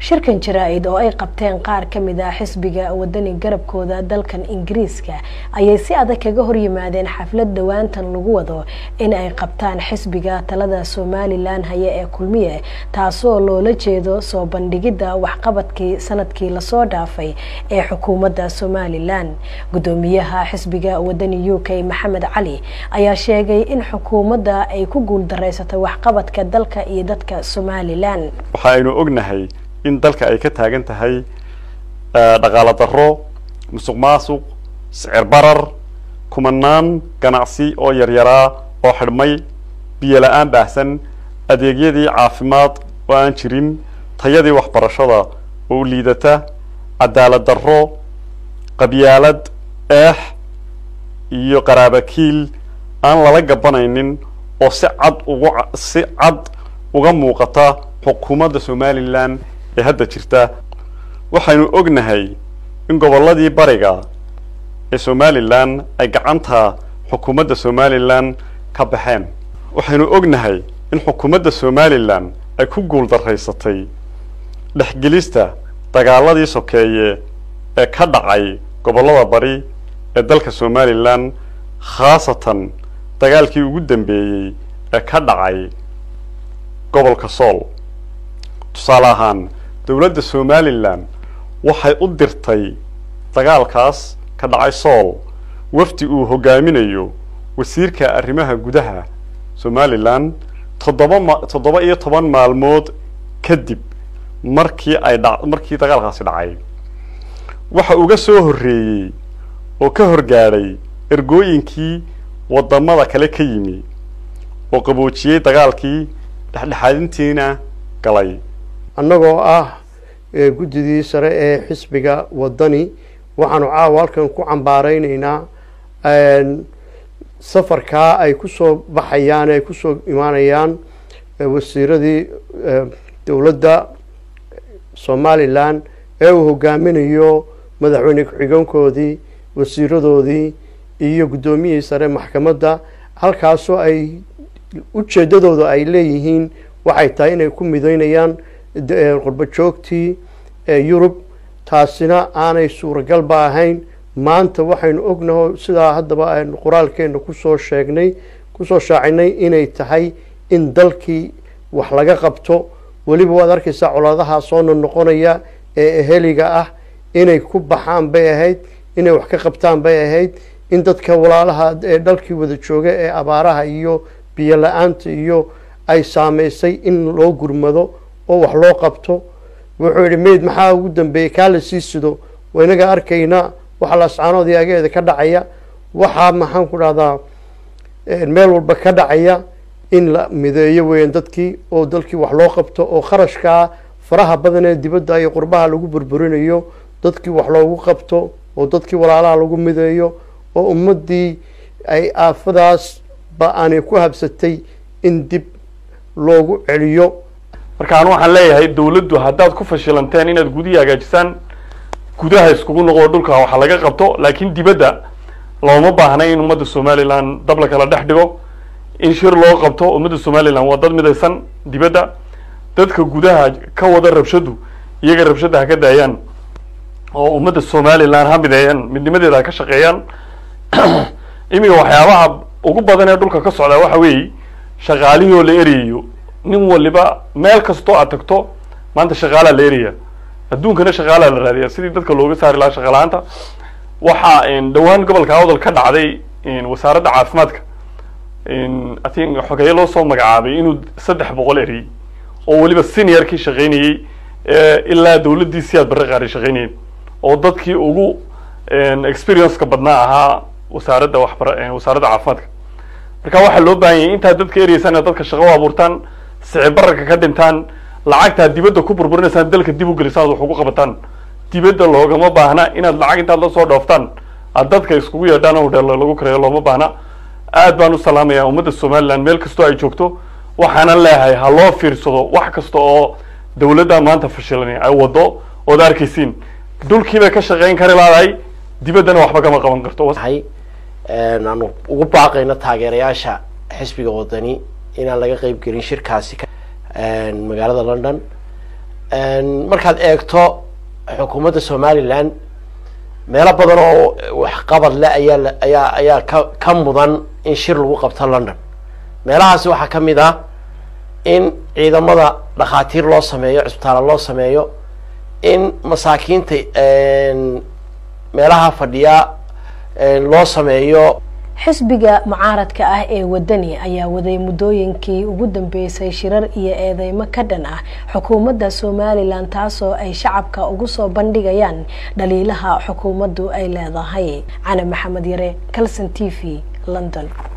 shirkan jaraa-id oo ay qabteen qaar ka mid ah xisbiga wadani garabkooda dalkan ingiriiska ayay si adag kaga horyimaadeen xaflad dhowaantan lagu wado in ay qabtaan xisbiga talada somalilan haya ee kulmiye taasoo loola jeedo soo bandhigidda waxqabadkii sanadkii lasoo dhaafay ee xukuumadda somalilan gudoomiyaha xisbiga wadani u k maxamed cali ayaa sheegay in xukuumadda ay ku guuldareysatay waxqabadka dalka iyo dadka somalilan waxaaynu ognahay in dalka ay ka taagan tahay dhaqaalo darro musuq maasuq sicir barar kumanaan ganacsi oo yaryaraa oo xidhmay biyo la-aan baahsan adeegyadii caafimaad oo aan jirin tayadii waxbarashada oo liidata cadaalad darro qabyaalad eex iyo qaraabakiil aan lala gabanaynin oo si cad uga si cad uga muuqata xukuumadda somalilan ee hadda jirta waxaynu ognahay in gobolladii bariga ee somalilan ay gacanta xukuumadda somalilan ka baxeen waxaynu ognahay in xukuumadda somalilan ay ku guul daraysatay dhexgelista dagaaladii sokeeye ee ka dhacay gobollada bari ee dalka somalilan khaasatan dagaalkii ugu dambeeyey ee ka dhacay gobolka sool tusaale ahaan dowladda somalilan waxay u dirtay dagaalkaas ka dhacay sool wafdi uu hogaaminayo wasiirka arrimaha gudaha somalilan toddoba ma toddoba iyo toban maalmood kadib markii ay dha markii dagaalkaasi dhacay waxa uga soo horreeyey oo ka horgaadhay ergooyinkii waddamada kale ka yimi oo qaboojiyey dagaalkii dhexdhexaadintiina galay annagoo ah guddidii sare ee xisbiga waddani waxaanu caawa halkan ku cambaareyneynaa safarkaa ay kusoo baxayaan ay kusoo imaanayaan wasiiradii dowladda somalilan ee uu hogaaminayo madaxweyne ku-xigeenkoodii wasiiradoodii iyo guddoomiyihii sare maxkamadda halkaasoo ay ujeeddadooda ay leeyihiin waxay tahay inay ku mideynayaan qurbo joogtii yurub taasina aanay suuragalba ahayn maanta waxaynu ognaho sidaa haddaba aynu qoraalkeena kusoo sheegnay kusoo shaacinay inay tahay in dalkii wax laga qabto weliba waad arkaysaa colaadaha soo noqnoqonaya ee eheliga ah inay ku baxaan bay ahayd inay wax ka qabtaan bay ahayd in dadka walaalaha ee dalkii wada jooga ee abaaraha iyo biyo la-aanta iyo ay saameysay in loo gurmado oo wax loo qabto wuxuu yihi mayd maxaa ugu dambeeyey kaa la sii sido waynaga arkaynaa waxa lascaanood yaageeda ka dhacaya waxaa maxaan ku dhahdaa meel walba ka dhacaya in la mideeyo weeyaan dadkii oo dalkii wax loo qabto oo kharashkaa faraha badan ee dibadda iyo qurbaha lagu burburinayo dadkii wax loogu qabto oo dadkii walaalaha lagu mideeyo oo ummaddii ay aafadaas ba aanay ku habsatay in dib loogu celiyo marka anu waxaan leeyahay dawladdu haddaad ku fashilanteen inaad gudihii hagaajisaan gudaha iskugu noqo dhulka waxa laga qabto laakiin dibadda looma baahna in ummadda somalilan dab la kala dhex dhigo in shir loo qabto ummadda somalilan waa dad midaysan dibadda dadka gudaha ka wada rabshadu iyaga rabshadda ha ka daayaan oo ummadda somalilan ha mideeyaan midnimadeeda ha ka shaqeeyaan iminka waxyaabaha ugu badan ee dhulka ka socdaa waxa weeye shaqaalihii oo la erayayo nin waliba meel kastoo aad tagto maanta shaqaalaa la eraya adduunkana shaqaalaa la raadiya sidii dadka looga saari lahaa shaqalaanta waxaa dhowaan gobolka awdal ka dhacday wasaaradda caafimaadka i think xogeeye loo soo magacaabay inuu saddex boqol eriyey oo weliba seniorkii shaqaynayey ilaa dawladdii siyaad barre qaaray shaqaynayeen oo dadkii ugu experienceka badnaa ahaa wasaaradda waxbara wasaaradda caafimaadka marka waxaa loo baahan yahay intaad dadka ereysaan inaad dadka shaqo u abuurtaan sicir bararka ka dhintaan lacagtaad dibadda ku burburinaysaan dalka dib u gelisaan ad wax ugu qabataan dibadda loogama baahna inaad lacag intaad la soo dhooftaan aad dadka iskugu yeedhaan oo hodheelo lagu kareeyo looma baahna aad baan u salaamayaa ummadda somaliland meel kastoo ay joogto waxaanan leeyahay ha loo fiirsado wax kasta oo dawladda maanta fashilan ay wado ood arkaysiin dhulkiibay ka shaqeyn kari laadahay dibaddana waxba kama qaban karto aanu ugu baaqayno taageerayaasha xisbiga wadani inaan laga qeyb gelin shirkaasi magaalada london markaad eegto xukuumadda somalilan meelo badan oo waxqabad le ayaa ayaa ayaa ka ka mudan in shir lagu qabto london meelahaasi waxaa ka mid ah in ciidamada dhakhaatiir loo sameeyo cisbitaalo loo sameeyo in masaakiinta meelaha fadhiya loo sameeyo xisbiga mucaaradka ah ee wadani ayaa waday muddooyinkii ugu dambeysay shirar iyo eedeymo ka dhan ah xukuumadda somalilan taasoo ay shacabka ugu soo bandhigayaan dhaliilaha xukuumaddu ay leedahay cali maxamed yare calson t v london